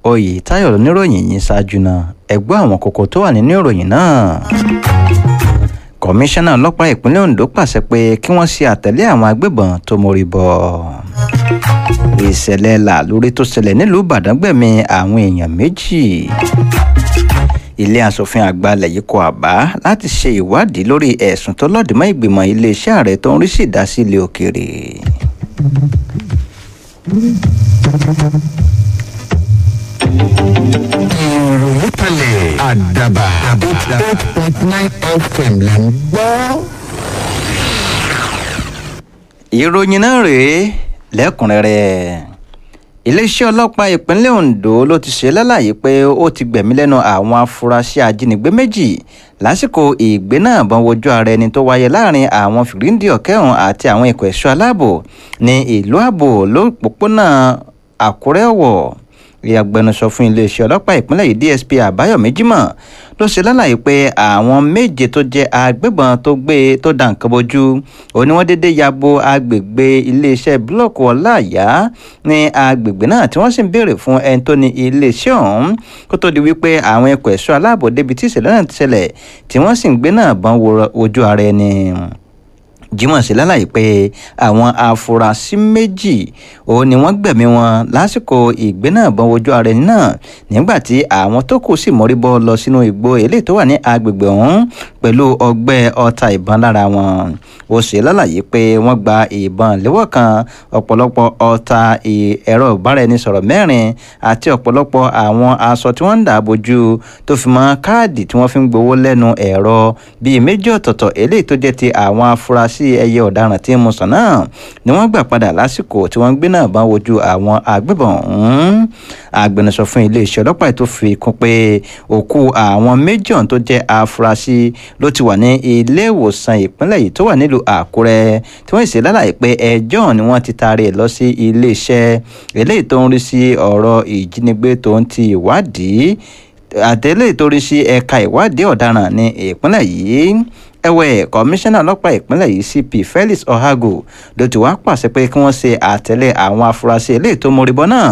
oyètáyọ̀ oníròyìn yìí ṣáájú náà ẹgbẹ́ àwọn kókó tó wà nínú ìròyìn náà kọmíṣánná ọlọ́pàá ìpínlẹ̀ ondo pàṣẹ pé kí wọ́n ṣe àtẹ̀lé àwọn agbébọn tó mórí bọ́ ìṣẹ̀lẹ̀ làlórí tó ṣẹlẹ̀ nílùú ìbàdàn gbẹ̀mí àwọn èèyàn méjì ilé asòfin àgbà ilẹ̀ yìí kọ àbá láti ṣe ìwádìí lórí ẹ̀sùn tó lòdì mọ́ ìgbìmọ̀ iléeṣẹ́ ààrẹ tó ń rí sí ìdásílẹ̀ òkèèrè. ìròyìn kalẹ̀ àdàbà eight point nine fm là ń gbọ́. ìròyìn náà rèé lẹ́kùnrẹ́rẹ́ iléeṣẹ́ ọlọ́pàá ìpínlẹ̀ ondo ló ti ṣe lálàyé pé ó ti gbẹ̀mí lẹ́nu àwọn afurasí ajínigbé méjì lásìkò ìgbé náà bọ́n wojú ara ẹni tó wáyé láàrin àwọn fìríǹdì ọ̀kẹ́hùn àti àwọn ikọ̀ ẹ̀ṣọ́ aláàbò ní ìlú ààbò lópòpónà àkúrẹ́ ọ̀wọ̀ agbẹnusọ fún iléeṣẹ́ ọlọ́pàá ìpínlẹ̀ yìí dsp àbáyọ̀mí jimoh ló ṣe lálàyé pé àwọn méje tó jẹ́ agbébọn tó gbé tó dà nǹkan bojú ó ní wọ́n déédéé ya bo agbègbè iléeṣẹ́ búlọ́ọ̀kù ọláàyá ní agbègbè náà tí wọ́n sì ń béèrè fún ẹni tó ní iléeṣẹ́ ọ̀hún kó tó di wípé àwọn ẹ̀kọ́ ẹ̀ṣọ́ aláàbò débi tí ìṣẹ̀lẹ̀ náà ti ṣẹlẹ̀ tí wọ́n sì ń gbé náà bọ́n ojú ara ẹni jimoh ṣe lálàyé pé àwọn afurasí méjì òun ni wọ́n gbẹ̀mí wọn lásìkò ìgbé náà bọ́n ojú ara ẹni náà nígbà tí àwọn tó kù sì mórí bọ́ lọ sínú igbó eléyìí tó wà ní agbègbè ọ̀hún pẹ̀lú ọgbẹ́ ọta ìbọn lára wọn ó ṣe lálàyé pé wọ́n gba ìbọn léwọ́ kan ọ̀pọ̀lọpọ̀ ọta ẹ̀rọ ìbáraẹnisọ̀rọ̀ mẹ́rin àti ọ̀pọ̀lọpọ̀ àwọn aṣọ tí wọ́n ń dà bójú tó fi mọ́ káàdì tí wọ́n fi ń gbowó lẹ́nu ẹ̀rọ bíi méjì ọ̀tọ̀ọ̀tọ̀ eléyìí tó jẹ́ ti àwọn afurasí sí ẹyẹ ọ̀daràn tí ń mu sàn náà ni wọ́n gbà padà lásìkò tí wọ́n gbé náà bá wojú àwọn agbébọn ọ̀hún agbẹnusọ fún iléeṣẹ́ ọlọ́pàá tó fi kún pé òkú àwọn méjì ọ̀hún tó jẹ́ afurasí ló ti wà ní ilé ìwòsàn ìpínlẹ̀ yìí tó wà nílùú àkúrẹ́ tí wọ́n sì lálàyé pé ẹjọ́ ni wọ́n ti taari ẹ̀ lọ sí iléeṣẹ́ eléyìí tó ń rí sí ọ̀rọ̀ ìjínigbé tó ń ti ìwádìí àtẹ̀lé ìtorí sí ẹ̀ka ìwádìí ọ̀daràn ní ìpínlẹ̀ yìí ẹ̀wẹ̀ kọmíṣánná ọlọ́pàá ìpínlẹ̀ yìí cp felix ohago ló ti wá pàṣẹ pé kí wọ́n ṣe àtẹ̀lé àwọn afurasí eléyìí tó móríbọ́ náà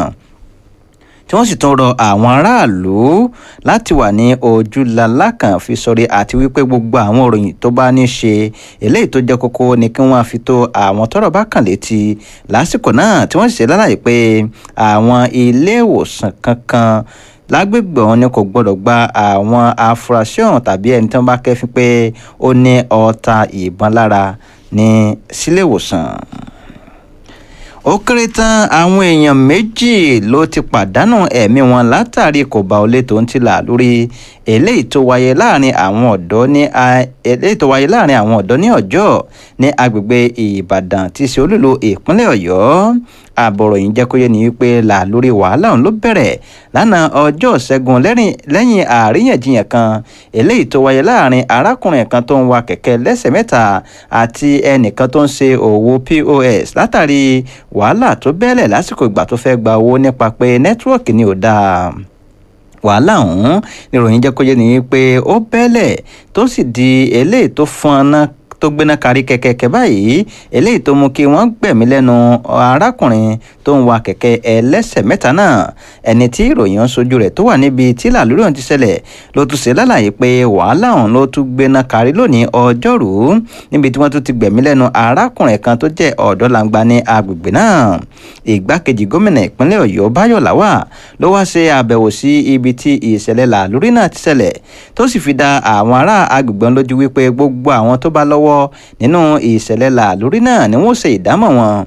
tí wọ́n sì tún rọ àwọn aráàlú láti wà ní ojúlalá kan fi sọrí àti wípé gbogbo àwọn òròyìn tó bá ní ṣe eléyìí tó jẹ́ kókó ni kí wọ́n fi tó àwọn tọ́rọ̀ bá kàn létí lásìkò náà tí wọ́n sì ṣe lálàyé pé àwọn ilé ìwòsàn kankan lágbègbè ọ̀hún ni kò gbọ́dọ̀ gba àwọn afurasí ọ̀hún tàbí ẹni tí wọ́n bá kẹ́fín pé ó ní ọta ìbọn lára ní sílé ìwòsàn ó kéré tán àwọn èèyàn méjì ló ti pàdánù ẹ̀mí wọn látàrí kò bá olè tó ń tìlà lórí eléyìí tó wáyé láàrin àwọn ọ̀dọ́ ní eléyìí tó wáyé láàrin àwọn ọ̀dọ́ ní ọjọ́ ní agbègbè ìbàdàn tí í ṣe olúlo ìpínlẹ̀ ọ̀yọ́ àbọ̀rọ̀ yìí jẹ́ kó yé ni wípé là lórí wàhálà òun ló bẹ̀rẹ̀ lánàá ọjọ́ ṣẹ́gun lẹ́yìn àríyànjiyàn kan eléyìí tó wáyé láàrin arákùnrin kan tó ń wa kẹ̀kẹ́ lẹ́sẹ̀ mẹ́ta àti ẹnìkan tó ń ṣe òwò pos látàrí wàhálà tó bẹ́lẹ̀ lásìkò ìgbà tó fẹ́ gba owó nípa pé nẹ́tíwọ́ọ̀kì ni ò dáa wàhálà ọ̀hún níròyìn jẹ́ kó yé ni wípé ó bẹ́lẹ̀ tó sì di eléyìí tó fọ́nná tó gbéná kárí kẹ̀kẹ́ báyìí eléyìí tó mú kí wọ́n gbẹ̀mí lẹ́nu arákùnrin tó ń wa kẹ̀kẹ́ ẹlẹ́sẹ̀ mẹ́ta náà ẹni tí ìròyìn ń sojú rẹ̀ tó wà níbi tí làlúrí ọ̀hún ti ṣẹlẹ̀ ló tún ṣe lálàyé pé wàhálà ọ̀hún ló tún gbéná kárí lónìí ọjọ́rú níbi tí wọ́n tún ti gbẹ̀mí lẹ́nu arákùnrin kan tó jẹ́ ọ̀dọ́langba ní agbègbè náà ìgbákejì gómìnà ìpínlẹ̀ ọ̀yọ́ báyọ̀ làwà ló wá ṣe àbẹ̀wò sí ibi tí ìṣẹ̀lẹ̀ làlúrí náà ti ṣẹlẹ̀ tó sì fi da àwọn ará agbègbè lójú wípé gbogbo àwọn tó bá lọ́wọ́ nínú ìṣẹ̀lẹ̀ làlúrí náà ni wọ́n ṣe ìdámọ̀ wọn